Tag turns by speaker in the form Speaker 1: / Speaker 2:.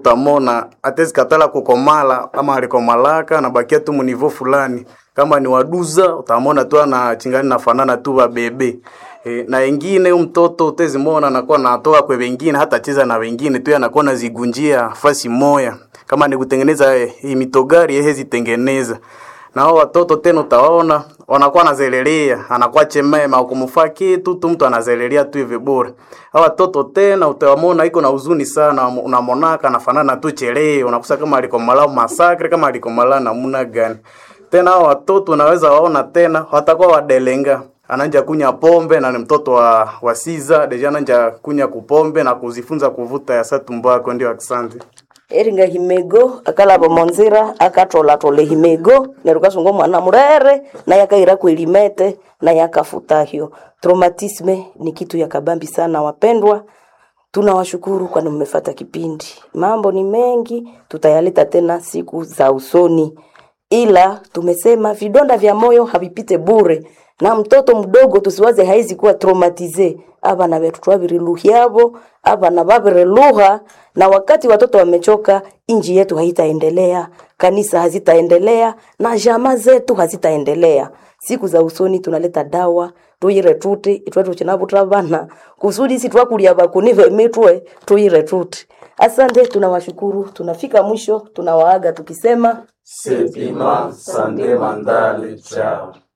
Speaker 1: utamona atezi katala kukomala ama alikomalaka nabakia tu munivo fulani kama ni waduza utamona tu ana chingani nafanana tu wa bebe e, na wengine mtoto utezimona anakuwa natoka kwa wengine hata cheza na wengine tu anakuwa nazigunjia fasi moya kama ni kutengeneza eh, hii mitogari yeye zitengeneza na hao watoto tena utaona wanakuwa nazelelea anakuwa chemema kumfaa kitu tu mtu anazelelea tu hivi bure hao watoto tena utawamona iko na huzuni sana unamonaka anafanana tu chelee unakusa kama alikomala masakre kama alikomala namuna gani tena hao watoto unaweza waona tena watakuwa wadelenga ananja kunya pombe na ni mtoto wa, wa siza deja ananja kunya kupombe na kuzifunza kuvuta ya satumbako ndio asante
Speaker 2: eringa himego akalava monzira akatolatole himego nerukasunga mwana murere naye akaira kwelimete naye akafutahyo traumatisme ni kitu ya kabambi sana wapendwa tunawashukuru kwani mmefata kipindi mambo ni mengi tutayaleta tena siku za usoni ila tumesema vidonda vya moyo havipite bure na mtoto mdogo tusiwaze haizi kuwa traumatize abana betu twabiriluhyavo abana babireluha na wakati watoto wamechoka inji yetu haitaendelea kanisa hazitaendelea na jama zetu hazitaendelea siku za usoni tunaleta dawa tuyire tuti itwetu chinavutra vana kusudi si twakulia vakunive mitwe tuyire tuti asante tunawashukuru tunafika mwisho tunawaaga tukisema
Speaker 3: Sepima Sande Mandale. Chao.